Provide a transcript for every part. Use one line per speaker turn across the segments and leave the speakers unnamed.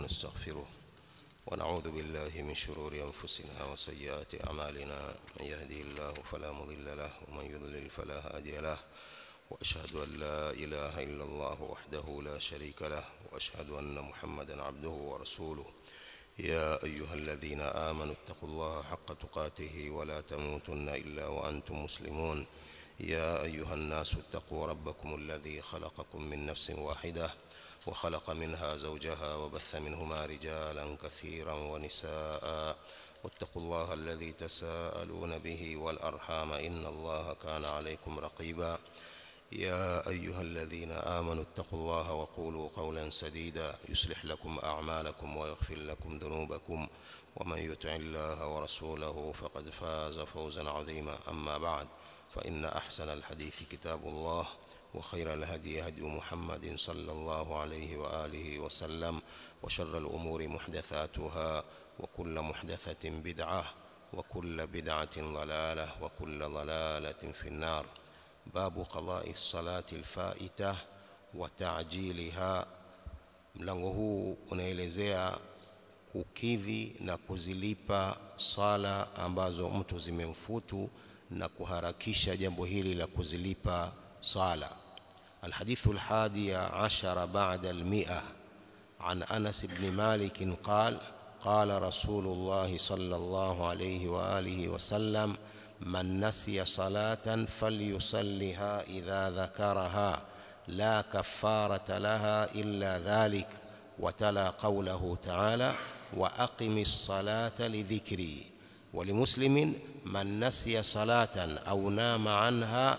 ونستغفره ونعوذ بالله من شرور أنفسنا وسيئات أعمالنا من يهده الله فلا مضل له ومن يضلل فلا هادي له وأشهد أن لا إله إلا الله وحده لا شريك له وأشهد أن محمدا عبده ورسوله يا أيها الذين آمنوا اتقوا الله حق تقاته ولا تموتن إلا وأنتم مسلمون يا أيها الناس اتقوا ربكم الذي خلقكم من نفس واحدة وخلق منها زوجها وبث منهما رجالا كثيرا ونساء واتقوا الله الذي تساءلون به والأرحام إن الله كان عليكم رقيبا يا أيها الذين آمنوا اتقوا الله وقولوا قولا سديدا يصلح لكم أعمالكم ويغفر لكم ذنوبكم ومن يطع الله ورسوله فقد فاز فوزا عظيما أما بعد فإن أحسن الحديث كتاب الله وخير الهدي هدي محمد صلى الله عليه وآله وسلم وشر الأمور محدثاتها وكل محدثة بدعة وكل بدعة ضلالة وكل ضلالة في النار باب قضاء الصلاة الفائتة وتعجيلها mlango huu unaelezea kukidhi na kuzilipa sala ambazo mtu zimemfutu na kuharakisha jambo hili la kuzilipa sala الحديث الحادي عشر بعد المئة عن أنس بن مالك قال قال رسول الله صلى الله عليه وآله وسلم من نسي صلاة فليصلها إذا ذكرها لا كفارة لها إلا ذلك وتلا قوله تعالى وأقم الصلاة لذكري ولمسلم من نسي صلاة أو نام عنها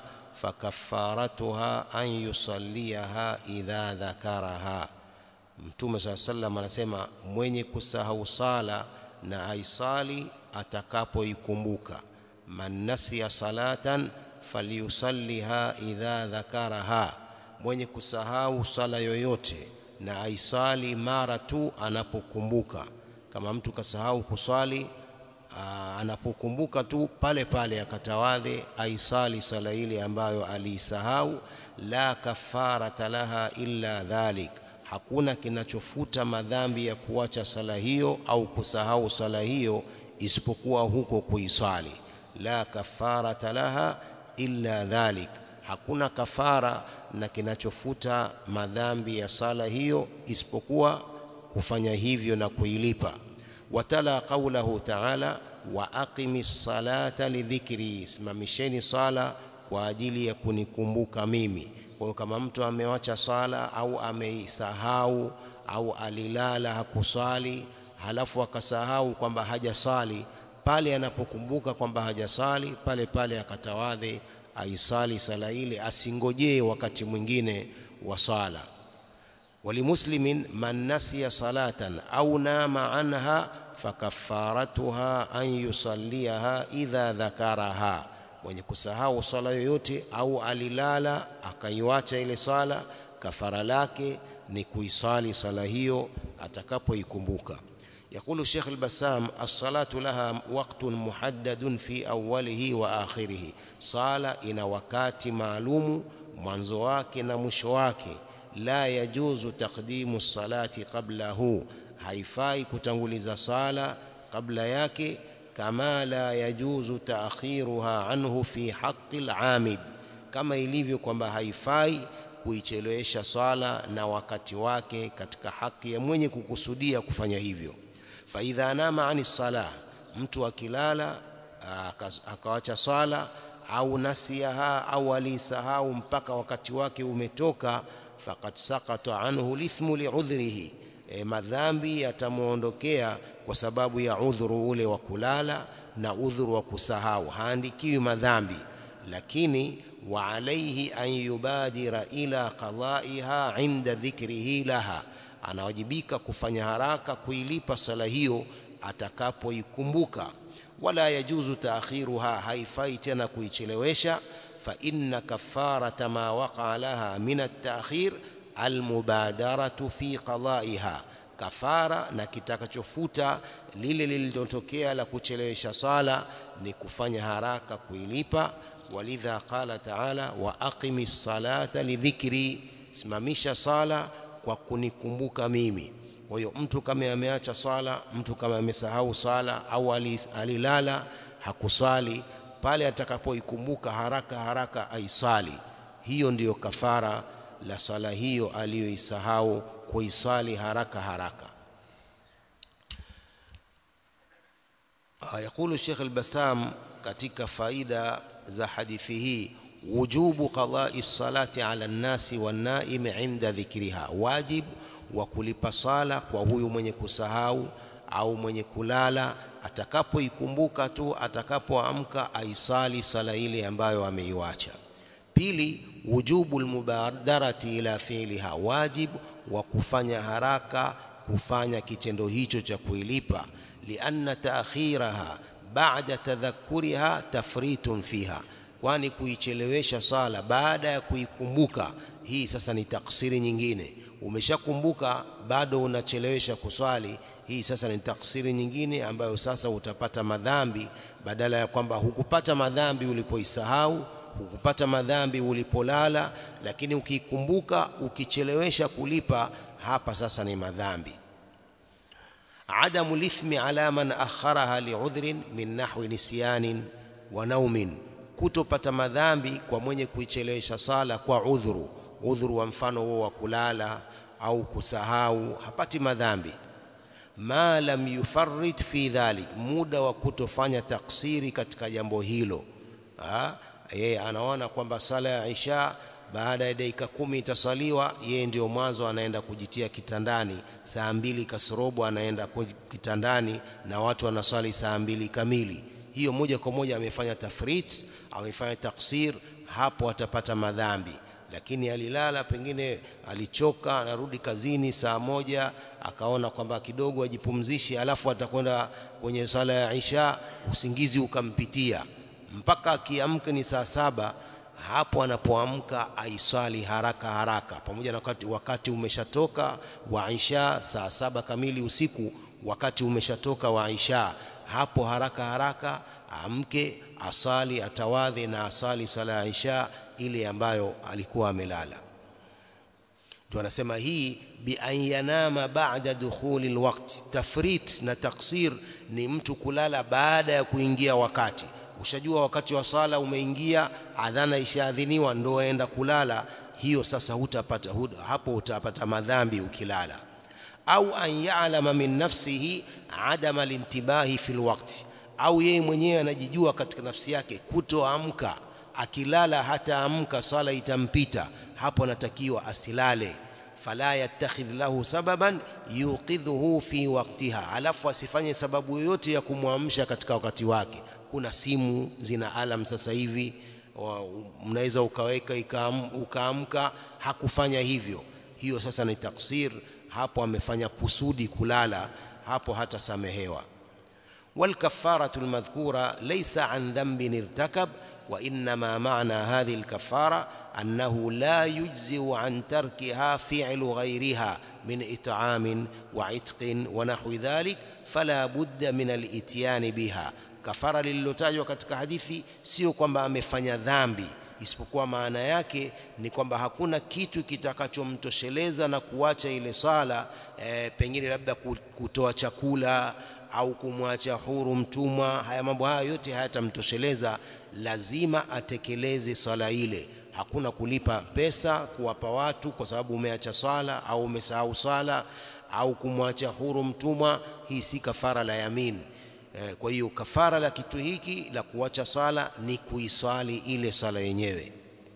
فكفارتها أن يصليها إذا ذكرها Mtume saa sallam anasema mwenye kusahau sala na aisali atakapoikumbuka man nasiya salatan falyusalliha idha dhakaraha mwenye kusahau sala yoyote na aisali mara tu anapokumbuka kama mtu kasahau kuswali anapokumbuka tu pale pale akatawadhe aisali sala ile ambayo aliisahau la kafarata laha illa dhalik hakuna kinachofuta madhambi ya kuacha sala hiyo au kusahau sala hiyo isipokuwa huko kuisali la kafarata laha illa dhalik hakuna kafara na kinachofuta madhambi ya sala hiyo isipokuwa kufanya hivyo na kuilipa watala qaulahu ta'ala wa aqimi salata lidhikri simamisheni sala kwa ajili ya kunikumbuka mimi kwa hiyo kama mtu amewacha sala au ameisahau au alilala hakusali halafu akasahau kwamba hajasali pale anapokumbuka kwamba hajasali pale pale akatawadhe aisali sala ile asingojee wakati mwingine wa sala ولمسلم من نسي صلاة أو نام عنها فكفارتها أن يصليها إذا ذكرها mwenye kusahau sala yoyote au alilala akaiwacha ile sala kafara lake ni kuisali sala hiyo atakapoikumbuka يقول الشيخ البسام الصلاة لها وقت محدد في أوله وآخره صلاة إن وكات معلوم mwanzo wake na mwisho wake la yajuzu taqdimu salati qablahu haifai kutanguliza sala kabla yake kama la yajuzu taakhiruha anhu fi haqqi al-amid kama ilivyo kwamba haifai kuichelewesha swala na wakati wake katika haki ya mwenye kukusudia kufanya hivyo fa idha nama ani salah mtu akilala akawacha swala au nasiyaha au alisahau mpaka wakati wake umetoka faqad saqata anhu lithmu li'udhrihi e, madhambi yatamuondokea kwa sababu ya udhuru ule wa kulala na udhuru wa kusahau haandikiwi madhambi lakini wa alayhi an yubadira ila qada'iha inda dhikrihi laha anawajibika kufanya haraka kuilipa sala hiyo atakapoikumbuka wala yajuzu taakhiruha haifai tena kuichelewesha fa inna kafarata ma waqa laha min at-ta'khir almubadaratu fi qada'iha kafara na kitakachofuta lile lililotokea la kuchelewesha sala ni kufanya haraka kuilipa walidha qala ta'ala wa aqimis salata lidhikri simamisha sala kwa kunikumbuka mimi
kwa hiyo mtu kama ameacha sala mtu kama amesahau sala au alilala hakusali pale atakapoikumbuka haraka haraka aisali hiyo ndiyo kafara la sala hiyo aliyoisahau kuisali haraka haraka يقول الشيخ البسام katika faida za hadithi hii wujubu qada'i salati ala nnasi wannaim inda dhikriha wajib wa kulipa sala kwa huyu mwenye kusahau au mwenye kulala atakapoikumbuka tu atakapoamka aisali sala ile ambayo ameiwacha pili wujubu almubadarati ila fi'liha wajib wa kufanya haraka kufanya kitendo hicho cha kuilipa lianna ta'khiraha ba'da tadhakkuriha tafritun fiha kwani kuichelewesha sala baada ya kuikumbuka hii sasa ni taksiri nyingine umeshakumbuka bado unachelewesha kuswali hii sasa ni taksiri nyingine ambayo sasa utapata madhambi badala ya kwamba hukupata madhambi ulipoisahau hukupata madhambi ulipolala lakini ukikumbuka ukichelewesha kulipa hapa sasa ni madhambi عدم الإثم على من أخرها لعذر من نحو نسيان ونوم kutopata madhambi kwa mwenye kuichelewesha sala kwa udhuru udhuru wa mfano huo wa kulala au kusahau hapati madhambi ma lam yufarrit fi dhalik muda wa kutofanya taksiri katika jambo hilo yeye anaona kwamba sala ya isha baada ya dakika kumi itasaliwa yeye ndio mwanzo anaenda kujitia kitandani saa mbili kasorobo anaenda kitandani na watu wanaswali saa mbili kamili hiyo moja kwa moja amefanya tafrit amefanya taksir hapo atapata madhambi lakini alilala pengine alichoka anarudi kazini saa moja akaona kwamba kidogo ajipumzishe alafu atakwenda kwenye sala ya isha usingizi ukampitia mpaka akiamka ni saa saba hapo anapoamka aiswali haraka haraka pamoja na wakati, wakati umeshatoka wa isha saa saba kamili usiku wakati umeshatoka wa isha hapo haraka haraka amke asali atawadhi na asali sala ya isha ile ambayo alikuwa amelala ndio anasema hii bi an yanama ba'da dukhuli alwaqt tafrit na taksir ni mtu kulala baada ya kuingia wakati ushajua wakati wa sala umeingia adhana ishaadhiniwa ndo aenda kulala hiyo sasa hutapata huta, hapo utapata madhambi ukilala au an ya'lama min nafsihi adama alintibahi fil waqti au yeye mwenyewe anajijua katika nafsi yake kutoamka akilala hata amka sala itampita hapo anatakiwa asilale fala yattakhidh lahu sababan yuqidhuhu fi waqtiha alafu asifanye sababu yoyote ya kumwamsha katika wakati wake kuna simu zina alam sasa hivi mnaweza ukaweka ukaamka hakufanya hivyo hiyo sasa ni taksir hapo amefanya kusudi kulala hapo hata samehewa والكفارة المذكورة ليس عن ذنب ارتكب وإنما معنى هذه الكفارة أنه لا يجزئ عن تركها فعل غيرها من إطعام وعتق ونحو ذلك فلا بد من الإتيان بها kafara lililotajwa katika hadithi sio kwamba amefanya dhambi isipokuwa maana yake ni kwamba hakuna kitu kitakachomtosheleza na kuacha ile sala e, pengine labda kutoa chakula au kumwacha huru mtumwa haya mambo haya yote hayatamtosheleza lazima atekeleze swala ile hakuna kulipa pesa kuwapa watu kwa sababu umeacha swala au umesahau swala au kumwacha huru mtumwa hii si kafara la yamin kwa hiyo kafara la kitu hiki la kuacha sala ni kuiswali ile sala yenyewe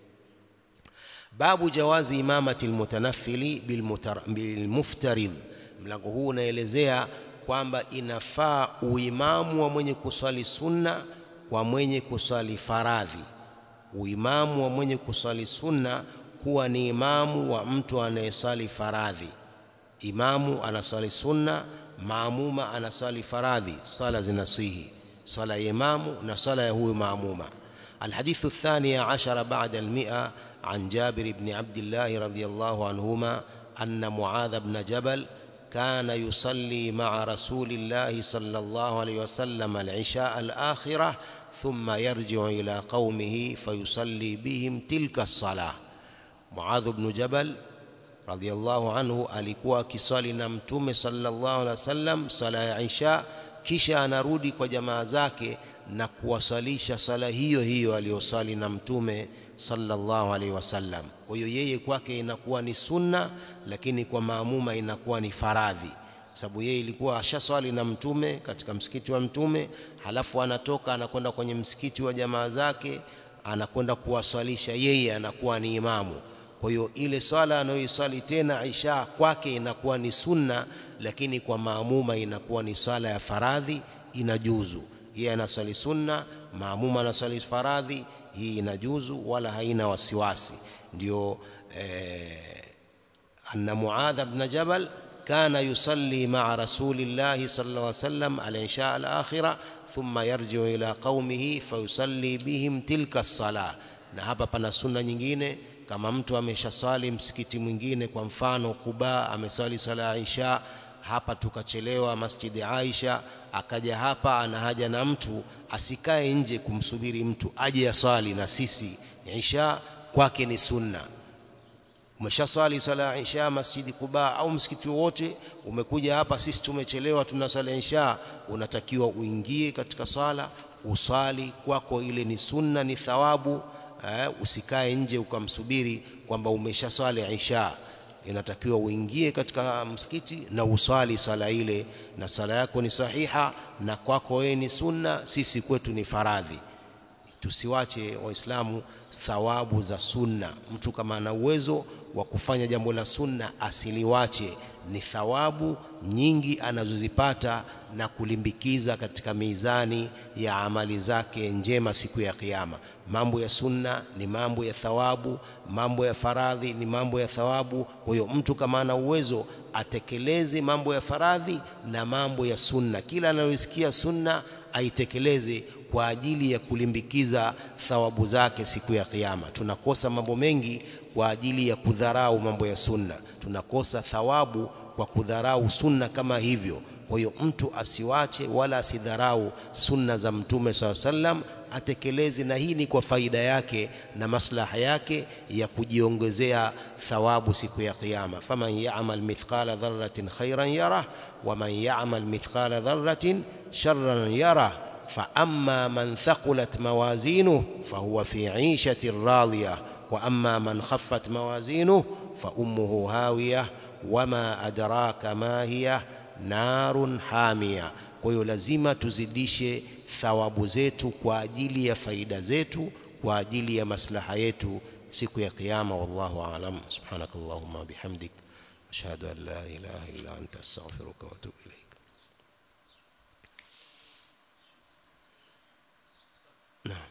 babu jawazi imamati almutanaffili bilmuftarid mlango huu unaelezea kwamba inafaa uimamu wa mwenye kuswali sunna kwa mwenye kuswali faradhi uimamu wa mwenye kuswali sunna kuwa ni imamu wa mtu anayeswali faradhi imamu anaswali sunna maamuma anasali faradhi sala zinasihi sala ya imamu na sala ya huyo maamuma الحديث الثاني عشر بعد المئة عن جابر بن عبد الله رضي الله عنهما أن معاذ بن جبل كان يصلي مع رسول الله صلى الله عليه وسلم العشاء الآخرة ثم يرجع إلى قومه فيصلي بهم تلك الصلاة معاذ بن جبل radhiallahu anhu alikuwa akiswali na mtume sallallahu alaihi wasallam sala ya isha kisha anarudi kwa jamaa zake na kuwasalisha sala hiyo hiyo aliyosali na mtume sallallahu alaihi wasallam kwa hiyo yeye kwake inakuwa ni sunna lakini kwa maamuma inakuwa ni faradhi sababu yeye ilikuwa ashaswali na mtume katika msikiti wa mtume halafu anatoka anakwenda kwenye msikiti wa jamaa zake anakwenda kuwaswalisha yeye anakuwa ni imamu kwa hiyo ile swala anayoiswali tena isha kwake inakuwa ni sunna lakini kwa maamuma inakuwa ni swala ya faradhi inajuzu yeye anaswali sunna maamuma anaswali faradhi hii inajuzu wala haina wasiwasi ndio eh, anna muadha bn jabal كان يصلي مع رسول الله صلى الله عليه وسلم العشاء الآخرة ثم يرجع إلى قومه فيصلي بهم تلك الصلاة na hapa pana sunna nyingine kama mtu ameshaswali msikiti mwingine kwa mfano Kuba ameswali swala ya Isha hapa tukachelewa Masjidi Aisha akaja hapa ana haja na mtu asikae nje kumsubiri mtu aje aswali na sisi Isha kwake ni sunna umeshaswali swala ya Isha Masjidi Kuba au msikiti wowote umekuja hapa sisi tumechelewa tuna swala ya Isha unatakiwa uingie katika sala uswali kwako ile ni sunna ni thawabu eh, usikae nje ukamsubiri kwamba umeshaswali Isha inatakiwa uingie katika msikiti na uswali sala ile na sala yako ni sahiha na kwako wewe ni sunna sisi kwetu ni faradhi tusiwache waislamu thawabu za sunna mtu kama ana uwezo wa kufanya jambo la sunna asiliwache ni thawabu nyingi anazozipata na kulimbikiza katika mizani ya amali zake njema siku ya kiyama mambo ya sunna ni mambo ya thawabu mambo ya faradhi ni mambo ya thawabu kwa hiyo mtu kama ana uwezo atekeleze mambo ya faradhi na mambo ya sunna kila anayosikia sunna aitekeleze kwa ajili ya kulimbikiza thawabu zake siku ya kiyama tunakosa mambo mengi kwa ajili ya kudharau mambo ya sunna tunakosa thawabu kwa kudharau sunna kama hivyo kwa hiyo mtu asiwache wala asidharau sunna za mtume saa sallam atekeleze na hii ni kwa faida yake na maslaha yake ya kujiongezea thawabu siku ya kiyama faman ya'mal mithqala dharratin khairan yarah wa man ya'mal mithqala dharratin sharran yarah فأما من ثقلت موازينه فهو في عيشة راضية وأما من خفت موازينه فأمه هاوية وما أدراك ما هي نار حامية kwa hiyo lazima tuzidishe thawabu zetu kwa ajili ya faida zetu kwa ajili ya maslaha yetu siku ya kiyama wallahu aalam subhanakallahumma bihamdik ashhadu an la ilaha illa anta astaghfiruka wa atubu ilayk naam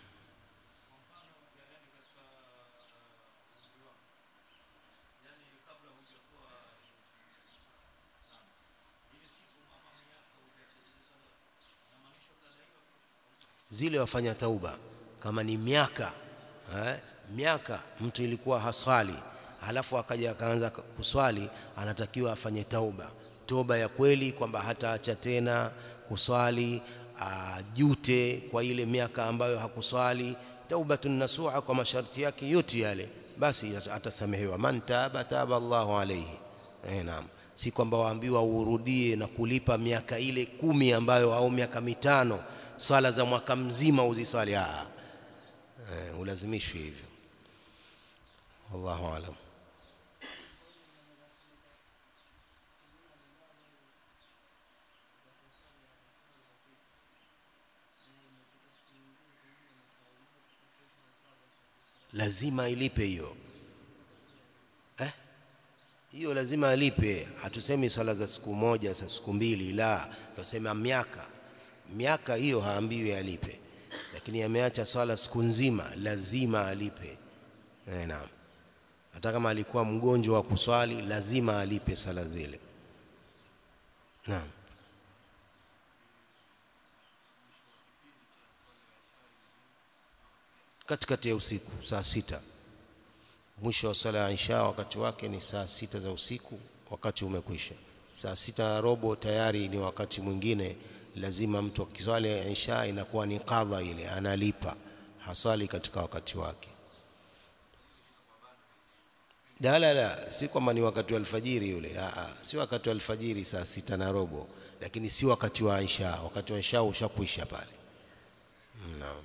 zile wafanya tauba kama ni miaka eh, miaka mtu ilikuwa haswali halafu akaja akaanza kuswali anatakiwa afanye tauba toba ya kweli kwamba hataacha tena kuswali ajute kwa ile miaka ambayo hakuswali taubatun nasuha kwa masharti yake yote yale basi atasamehewa man taba taba Allahu alayhi eh naam si kwamba waambiwa urudie na kulipa miaka ile kumi ambayo au miaka mitano swala za mwaka mzima uziswali ah eh, ulazimishwi hivyo wallahu alam lazima ilipe hiyo eh hiyo lazima alipe hatusemi swala za siku moja za siku mbili la tunasema miaka miaka hiyo haambiwi alipe lakini ameacha swala siku nzima lazima alipe eh, naam hata kama alikuwa mgonjwa wa kuswali lazima alipe sala zile naam katikati ya usiku saa sita mwisho wa sala ya isha wakati wake ni saa sita za usiku wakati umekwisha saa sita na robo tayari ni wakati mwingine lazima mtu akiswali ya isha inakuwa ni qadha ile analipa hasali katika wakati wake la la la si kwamba ni wakati wa alfajiri yule Aa, si wakati wa alfajiri saa sita na robo lakini si wakati wa isha wakati wa isha ushakwisha pale naam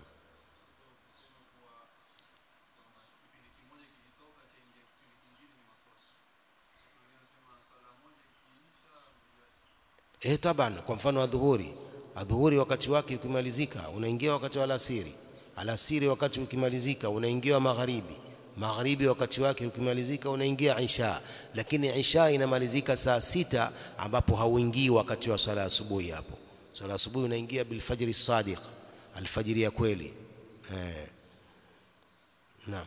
Eh, taban kwa mfano adhuhuri adhuhuri wakati wake ukimalizika unaingia wakati wa alasiri alasiri wakati ukimalizika unaingia magharibi magharibi wakati wake ukimalizika unaingia isha lakini isha inamalizika saa sita ambapo hauingii wakati wa sala asubuhi hapo sala asubuhi unaingia bilfajri sadiq alfajiri ya kweli eh. naam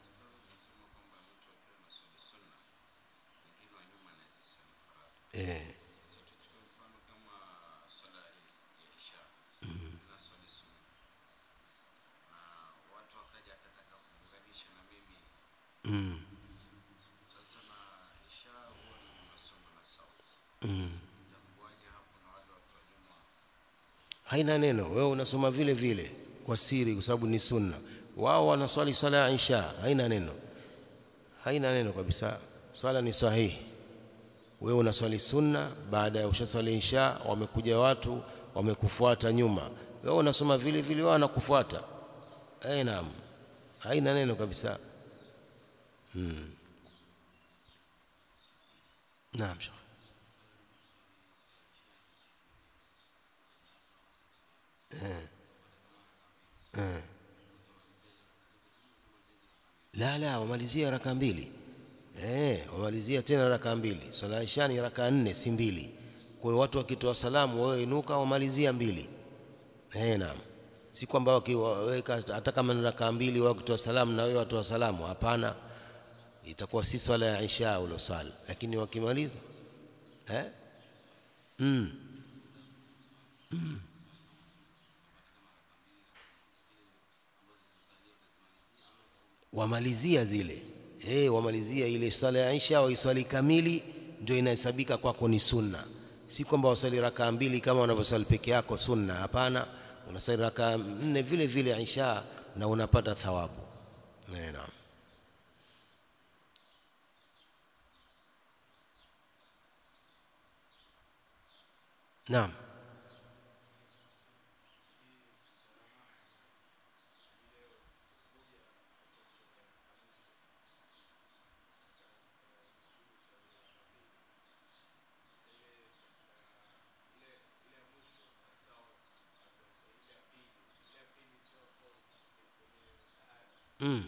eh. Mm. Mm. haina neno wewe unasoma vile vile kwa siri kwa sababu ni sunna wao wanaswali sala ya isha haina neno haina neno kabisa swala ni sahihi wewe unaswali sunna baada ya ushaswali isha wamekuja watu wamekufuata nyuma wewe unasoma vile vile wao wanakufuata eh naam haina neno kabisa hmm. naam shekh eh. Eh. la la wamalizia raka mbili eh wamalizia tena raka mbili swala ya isha ni raka nne si mbili kwa hiyo watu wakitoa salamu wewe inuka wamalizia mbili eh naam si kwamba wakiweka hata kama ni raka mbili wao kutoa salamu na wewe watoa salamu hapana itakuwa si swala ya isha ulosali lakini wakimaliza eh mm. Mm. wamalizia zile eh wamalizia ile swala ya isha waiswali kamili ndio inahesabika kwako ni sunna si kwamba wasali raka mbili kama unavyosali peke yako sunna hapana unasali raka nne vile vile isha na unapata thawabu naam naam mm.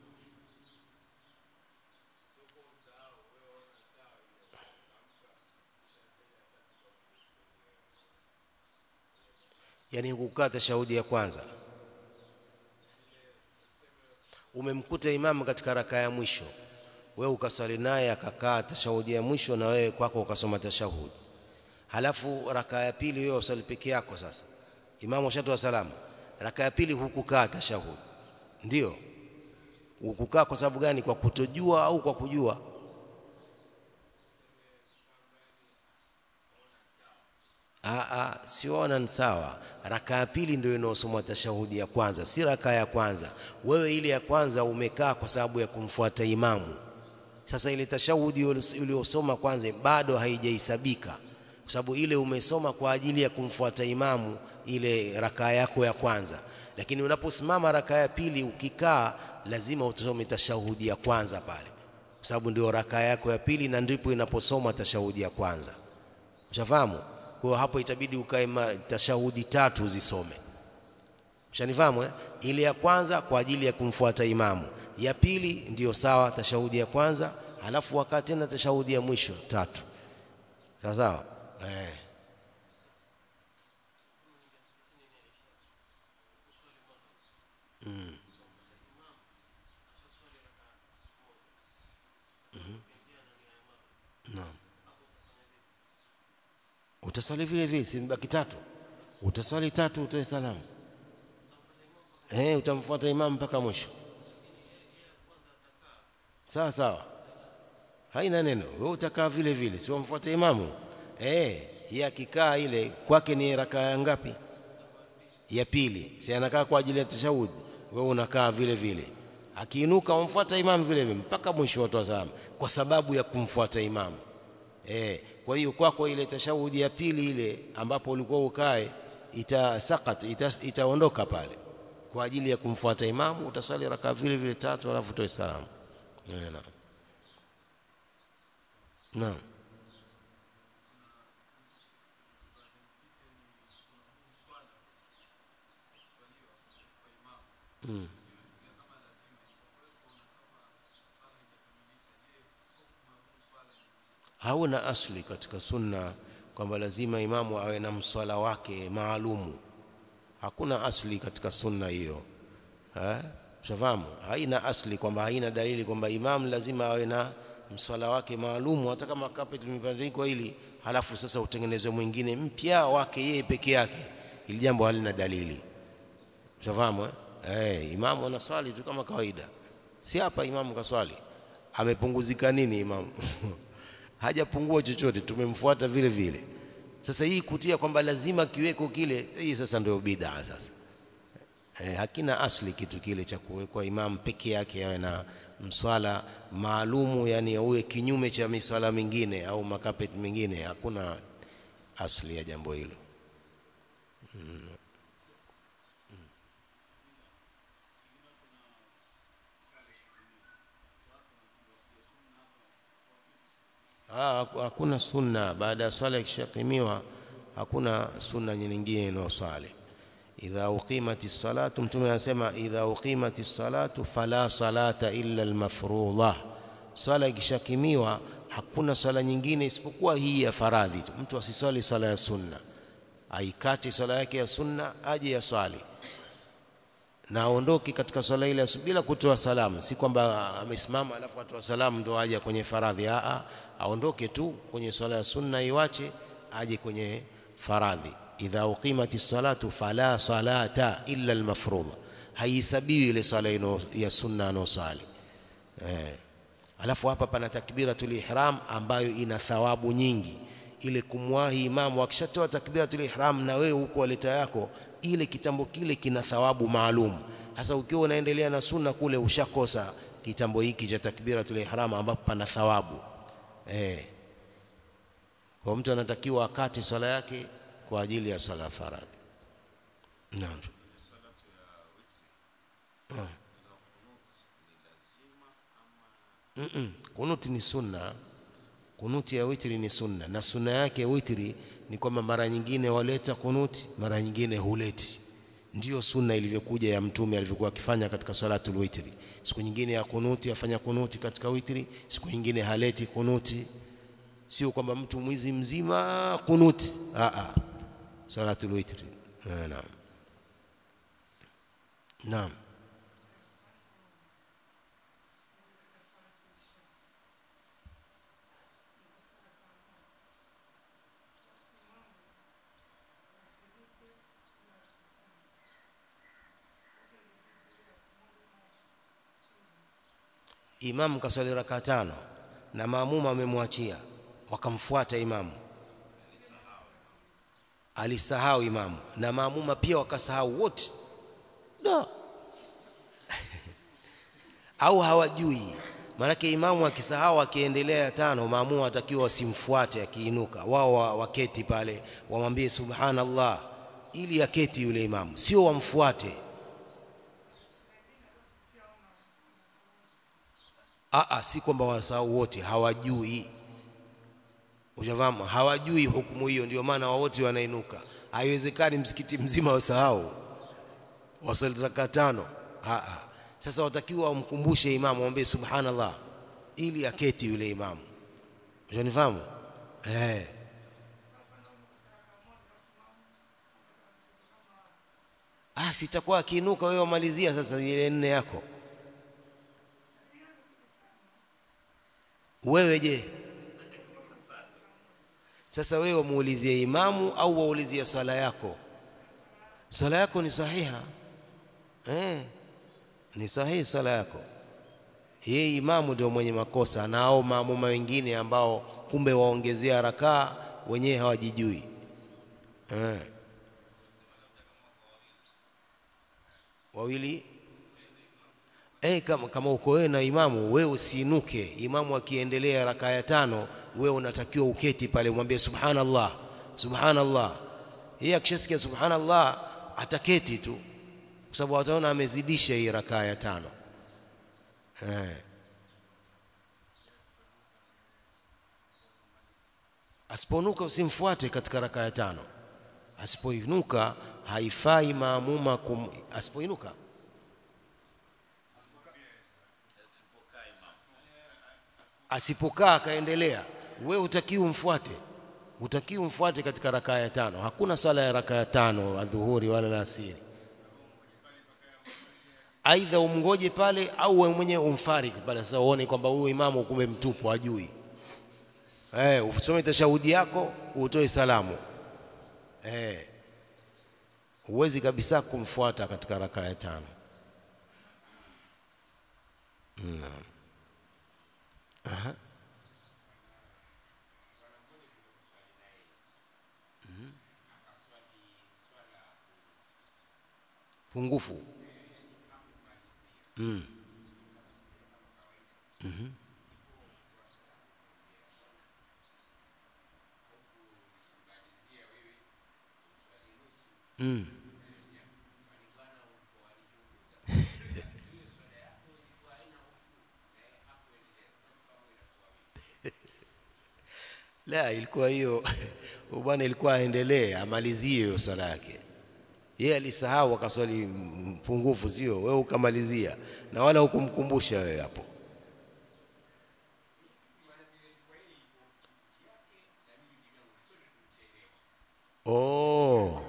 yani kukaa tashahudi ya kwanza umemkuta imamu katika raka ya mwisho wewe ukaswali naye akakaa tashahudi ya mwisho na wewe kwako ukasoma tashahudi halafu raka ya pili wewe usali peke yako sasa imamu ushatoa salamu raka ya pili hukukaa tashahudi ndio hukukaa kwa sababu gani kwa kutojua au kwa kujua Aa, siona ni sawa. Raka ya pili ndio inaosomwa tashahudi ya kwanza, si raka ya kwanza. Wewe ile ya kwanza umekaa kwa sababu ya kumfuata imamu. Sasa ile tashahudi uliyosoma kwanza bado haijahesabika, kwa sababu ile umesoma kwa ajili ya kumfuata imamu, ile raka yako ya kwanza. Lakini unaposimama raka ya pili ukikaa, lazima utasome tashahudi ya kwanza pale, kwa sababu ndio raka yako ya pili na ndipo inaposoma tashahudi ya kwanza. Ushafahamu? Kwa hapo itabidi ukae tashahudi tatu uzisome. Ushanifahamu eh? Ile ya kwanza kwa ajili ya kumfuata imamu, ya pili ndiyo sawa, tashahudi ya kwanza, halafu wakaa tena tashahudi ya mwisho tatu. Sawa sawa eh. Mm. Mm -hmm. Naam. Utaswali vile vile, si mbaki tatu? Utaswali tatu, utoe salamu. Eh, utamfuata imamu mpaka mwisho. Sawa sawa, haina neno. Wewe utakaa vile vile, si wamfuate imamu. Eh, yeye akikaa ile kwake ni raka ya ngapi? Ya pili. Si anakaa kwa ajili ya tashahudi, wewe unakaa vile vile. akiinuka wamfuata imamu vile vile mpaka mwisho watu salamu kwa sababu ya kumfuata imamu eh kwa hiyo kwako ile tashahudi ya pili ile ambapo ulikuwa ukae itasakat ita, itaondoka pale kwa ajili ya kumfuata imamu utasali raka vile vile tatu alafu utoe salamu naam naam mm. hauna asli katika sunna kwamba lazima imamu awe na mswala wake maalumu hakuna asli katika sunna hiyo eh ushafahamu haina asli kwamba haina dalili kwamba imamu lazima awe na mswala wake maalumu hata kama carpet limebandikwa hili halafu sasa utengenezwe mwingine mpya wake yeye peke yake ili jambo halina dalili ushafahamu eh eh imamu anaswali tu kama kawaida si hapa imamu kaswali amepunguzika nini imamu hajapungua chochote tumemfuata vile vile sasa hii kutia kwamba lazima kiweko kile hii sasa ndio bid'a sasa e, hakina asli kitu kile cha kuwekwa imam peke yake awe na mswala maalumu yani uwe kinyume cha miswala mingine au makapeti mingine hakuna asli ya jambo hilo hmm. Ah, hakuna sunna baada ya swala ikishakimiwa hakuna sunna nyingine inayosali idha uqimati salatu mtume anasema idha uqimati salatu fala salata illa almafruḍa swala ikishakimiwa hakuna swala nyingine isipokuwa hii ya faradhi tu mtu asiswali swala ya sunna aikati swala yake ya sunna aje ya swali na aondoke katika swala ile bila kutoa salamu si kwamba amesimama alafu atoa salamu ndo aje kwenye faradhi a aondoke tu kwenye swala ya sunna iwache aje kwenye faradhi idha uqimati salatu fala salata illa almafruḍa haisabiwi ile swala ino ya sunna anosali eh alafu hapa pana takbiratul ihram ambayo ina thawabu nyingi ile kumwahi imamu akishatoa takbiratul ihram na wewe huko waleta yako ile kitambo kile kina thawabu maalum hasa ukiwa unaendelea na sunna kule ushakosa kitambo hiki cha takbiratul ihram ambapo pana thawabu eh kwa mtu anatakiwa akate swala yake kwa ajili ya swala faradhi naam mm -mm. kunuti ni sunna kunuti ya witri ni sunna na sunna yake witri ni kwamba mara nyingine waleta kunuti mara nyingine huleti ndiyo sunna ilivyokuja ya mtume alivyokuwa akifanya katika salatul witri siku nyingine ya kunuti afanya kunuti katika witri siku nyingine haleti kunuti sio kwamba mtu mwizi mzima kunuti a a salatul witri naam naam imamu kasali raka tano na maamuma amemwachia wakamfuata imamu alisahau imamu na maamuma pia wakasahau wote no. au hawajui maanake imamu akisahau akiendelea ya tano maamuma watakiwa wasimfuate akiinuka wao waketi pale wamwambie subhanallah ili aketi yule imamu sio wamfuate Aa, si kwamba wasahau wote hawajui ushafahamu hawajui hukumu hiyo ndio maana wote wanainuka haiwezekani msikiti mzima wasahau wasali raka tano Aa, sasa watakiwa wamkumbushe imamu waombe subhanallah ili aketi yule imamu ushanifahamu eh ah sitakuwa akiinuka wewe wamalizia sasa ile nne yako wewe je sasa wewe wamuulizie imamu au waulizie swala yako swala yako ni sahiha eh ni sahihi swala yako yeye imamu ndio mwenye makosa na au maamuma wengine ambao kumbe waongezea rakaa wenyewe hawajijui eh wawili eh, kama, kama uko wewe na imamu, wewe usiinuke. Imamu akiendelea raka ya tano, wewe unatakiwa uketi pale, umwambie subhanallah, subhanallah. Yeye akishasikia subhanallah ataketi tu, kwa sababu ataona amezidisha hii raka ya tano eh. Asiponuka usimfuate katika raka ya tano. Asipoinuka haifai maamuma kum... asipoinuka asipokaa akaendelea, wewe utakiwa umfuate, utakiwa umfuate katika rakaa ya tano. Hakuna sala ya rakaa ya tano adhuhuri wala alasiri. Aidha umngoje pale au wewe mwenyewe umfariki pale, sasa uone kwamba huyu imamu kumbe mtupu, hajui eh, usome tashahudi yako utoe salamu eh, huwezi kabisa kumfuata katika rakaa ya tano. Naam. Aha. Mhm. pungufu mm. Mhm. Mm. La, ilikuwa hiyo bwana, ilikuwa aendelee amalizie hiyo swala yake. Yeye alisahau akaswali mpungufu, sio wewe ukamalizia, na wala hukumkumbusha wewe hapo. Oh,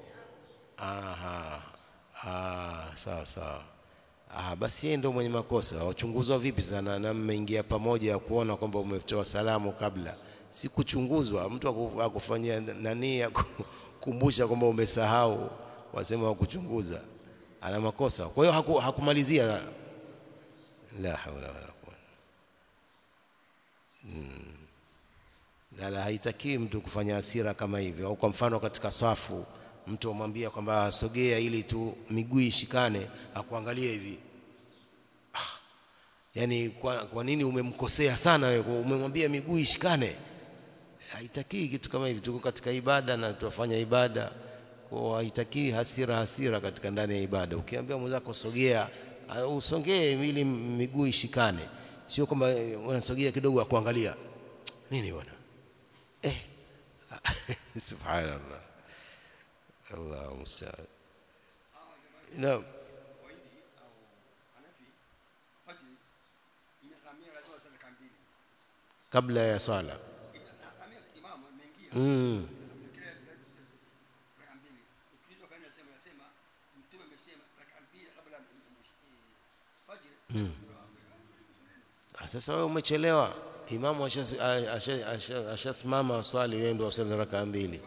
aha, ah, sawa sawa. Ah, basi yeye ndio mwenye makosa. Wachunguzwa vipi sana na mmeingia pamoja ya kuona kwamba umetoa salamu kabla? Si kuchunguzwa, mtu aku- akufanyia nani ya kukumbusha kwamba umesahau, wasema wa kuchunguza, ana makosa. Kwa hiyo haku, hakumalizia. La haula wala quwwata Lala, haitakiwi mtu kufanya hasira kama hivyo. Au kwa mfano katika safu mtu amwambia kwamba sogea ili tu miguu ishikane, akuangalie hivi ah, yani kwa, kwa nini umemkosea sana wewe? Umemwambia miguu ishikane. Haitakiwi kitu kama hivi. Tuko katika ibada na tunafanya ibada, kwa haitakiwi hasira hasira katika ndani ya ibada. Ukiambia mwenzako sogea, ah, usongee ili miguu ishikane, sio kwamba eh, unasogea kidogo akuangalia nini bwana eh. Subhanallah, Allahu musta'an. Naam.
Wahindi au Hanafi fajiri imehamia lazima wasali raka mbili.
kabla ya swala
Imehamia imamu ameingia.
mm.
Kile raka mbili. Ukija kwa nini nasema nasema mtume amesema raka mbili kabla ya fajiri.
Ah, Sasa wewe umechelewa, imamu ashasimama asha, asha, asha, asha swali, wewe ndio usali rakaa mbili.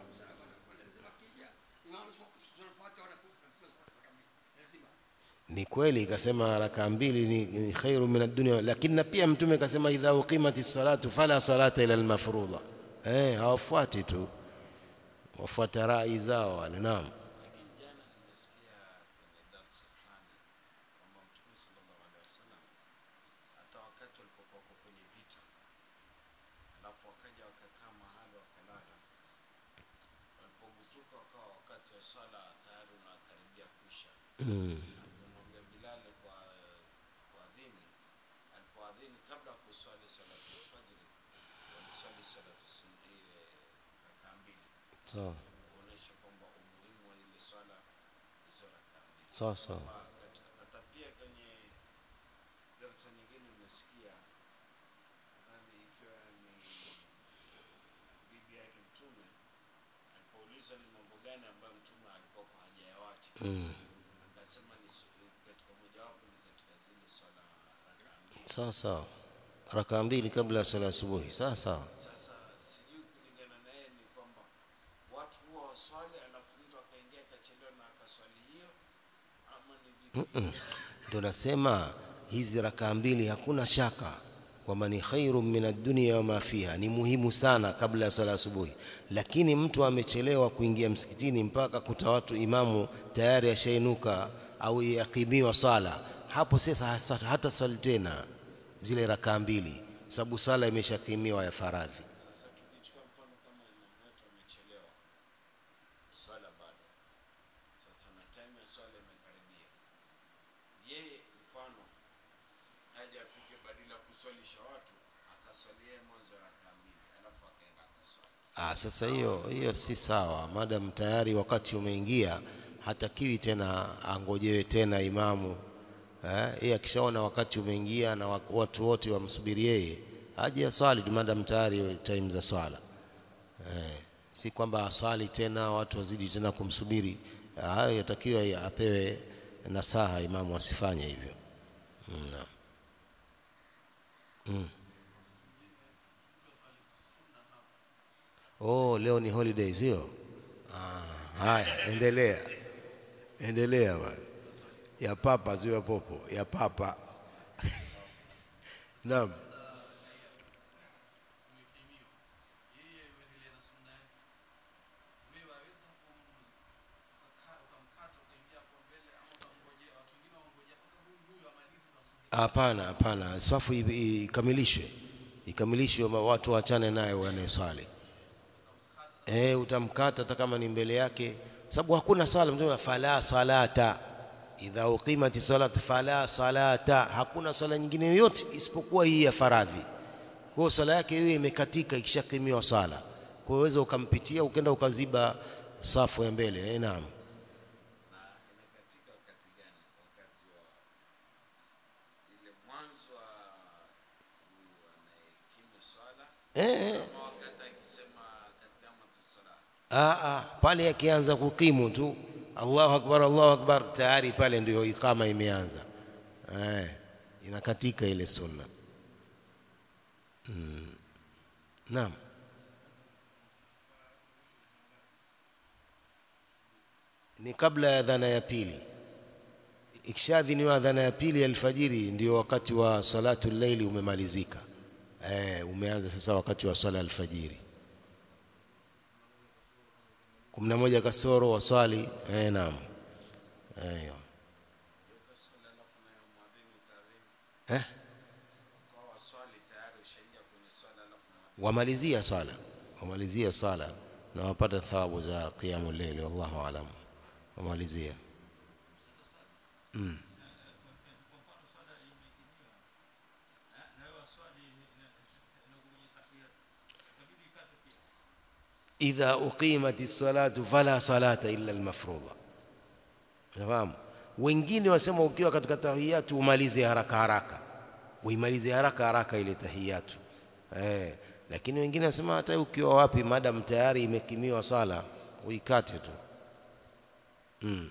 Imamu tunafuata wala raka mbili. Lazima.
Ni kweli ikasema rakaa mbili ni, ni khairu min ad-dunya, lakini na pia mtume akasema idha uqimati salatu fala salata ila al-mafruḍa. Eh, hawafuati tu, wafuata rai zao wale. Naam.
Lakini jana nimesikia kwenye darsa fulani kwamba Mtume sallallahu alaihi wasallam hata wakati walipokuwa wako kwenye vita, alafu wakaja wakakaa mahali wakalala, walipogutuka wakawa wakati wa swala tayari unakaribia kuisha.
Mm.
Akamwambia Bilali kwa kuadhini, alipoadhini kabla ya kuswali salatu alfajiri, waliswali salatu sunna ile rakaa mbili
Sawa
kuonesha kwamba umuhimu wa ile swala hizo rakaa mbili.
sawa sawa.
Kwamba katika- Hata pia kwenye darasa nyingine nimesikia nadhani ikiwa ni bibi yake Mtume alipoulizwa ni mambo gani ambayo Mtume alikuwa kwa hajayawacha,
Mm.
akasema ni su- katika mojawapo ni katika zile swala rakaa mbili.
Sawa sawa, rakaa mbili kabla ya sala asubuhi. Sawa sawa.
Sasa sijui kulingana na yeye ni kwamba watu huwa waswali alafu mtu akaingia akachelewa na akaswali hiyo ama ni vipi?
Ndio nasema hizi rakaa mbili hakuna shaka kwamba ni khairu min ad-dunya wa ma fiha, ni muhimu sana kabla ya sala asubuhi. Lakini mtu amechelewa kuingia msikitini mpaka kuta watu imamu tayari ashainuka au yakimiwa swala, hapo sasa hasa- hata swali tena zile rakaa mbili sababu sala imeshakimiwa ya faradhi
Sasa tukichukua mfano kama imamu wetu amechelewa swala bado, sasa na time ya swala imekaribia, yeye mfano haja afike badala ya kuswalisha watu akaswalia mwanzo rakaa mbili, alafu akaenda akaswali.
Ah, sasa hiyo hiyo si sawa, madam tayari wakati umeingia, hatakiwi tena angojewe tena imamu eh, yeye akishaona wakati umeingia na wa- watu wote wamsubiri yeye aje aswali tu, madam tayari time za swala eh, si kwamba aswali tena watu wazidi tena kumsubiri. Ah, Hayo yatakiwa apewe nasaha imamu asifanye hivyo. Mm, naam. Mm. Oh, leo ni holidays hiyo. Ah, haya, endelea. Endelea bwana. Ya papa sio ya popo, ya papa. Naam. Hapana, hapana, safu i- i- ikamilishwe, ikamilishwe, ma- watu waachane naye wanayeswali. Eh, utamkata hata kama ni mbele yake, sababu hakuna sala. Mtume fala salata idha uqimati salatu fala salata, hakuna sala nyingine yoyote isipokuwa hii ya faradhi. Kwa hiyo sala yake hiyo imekatika ikishakimiwa sala, kwa hiyo uweza ukampitia ukenda ukaziba safu ya mbele. Eh, naam.
na inakatika wakati gani? Wakati wa ile mwanzo wa huyu anayekimu swala
Eh, eh.
ama wakati akisema katika matusala
Ah, ah, pale akianza kukimu tu Allahu akbar Allahu akbar tayari pale ndio ikama imeanza eh, inakatika ile sunna mm. Naam ni kabla ya dhana ya pili ikishadhiniwa dhana ya pili ya alfajiri ndio wakati wa salatu laili umemalizika eh, umeanza sasa wakati wa swala alfajiri kumi na moja kasoro waswali eh, naam eh,
ukaswali alafu nayo mwadhini kaadhini
eh,
kwa waswali tayari ushaingia kwenye swala alafu na
wamalizia swala wamalizia swala na wapata thawabu za qiyamu leili wallahu alam wamalizia mm. idha uqimati salatu fala salata illa almafrudha nafahamu wengine wasema ukiwa katika tahiyatu umalize haraka haraka uimalize haraka haraka ile tahiyatu eh lakini wengine wasema hata ukiwa wapi madam tayari imekimiwa sala uikate tu mm.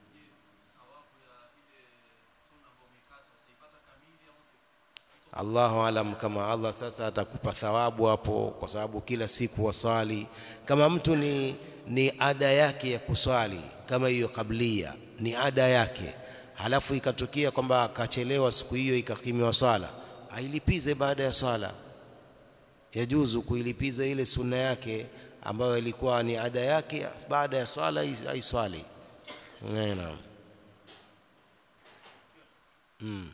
Allahu alam kama Allah sasa atakupa thawabu hapo, kwa sababu kila siku waswali. Kama mtu ni, ni ada yake ya kuswali kama hiyo kablia ni ada yake, halafu ikatokea kwamba akachelewa siku hiyo ikakimiwa swala, ailipize baada ya swala. Yajuzu kuilipiza ile sunna yake ambayo ilikuwa ni ada yake, baada ya swala ai- aiswali. Naam. Mm.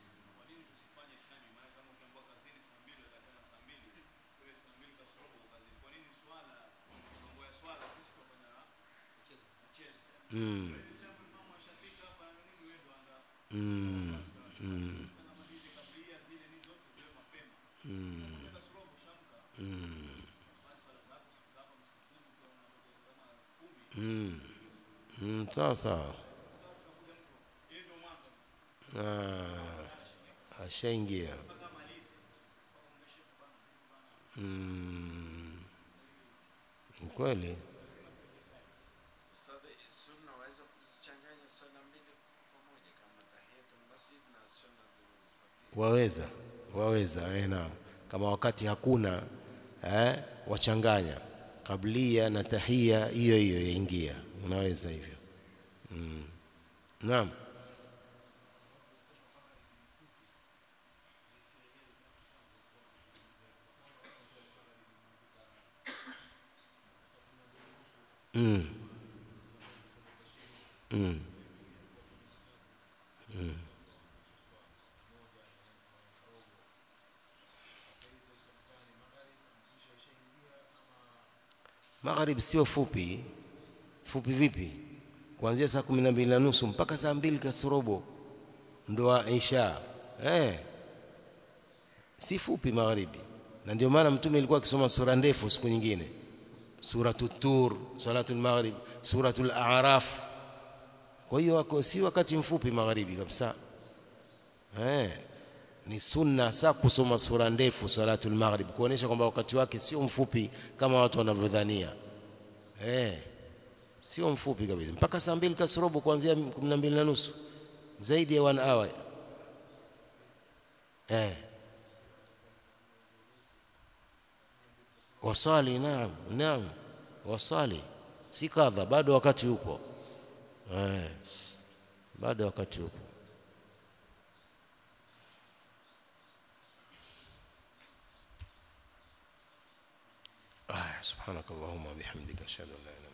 Mm. Mm. Mm. Mm. Mm, sawa sawa. Ah, ashaingia. Mm. Ni kweli.
Ustadhi, sunna waweza kuzichanganya swala mbili pamoja kama tahiyatul masjid na sunna
Waweza, waweza eh, naam. Kama wakati hakuna eh, wachanganya kablia na tahia, hiyo hiyo yaingia, unaweza hivyo mm. Naam. Mm. Mm. magharib sio fupi fupi vipi kuanzia saa kumi na mbili na nusu mpaka saa mbili kasorobo ndo wa isha eh si fupi magharibi na ndio maana mtume alikuwa akisoma sura ndefu siku nyingine suratul tur salatul maghrib suratul a'raf kwa hiyo wako si wakati mfupi magharibi kabisa eh ni sunna sa kusoma sura ndefu salatul maghrib kuonesha kwamba wakati wake sio mfupi kama watu wanavyodhania eh sio mfupi kabisa mpaka saa mbili kasorobo kuanzia 12 na nusu zaidi ya 1 hour eh wasali naam naam wasali si kadha bado wakati upo eh bado wakati upo آه سبحانك اللهم وبحمدك أشهد أن لا إله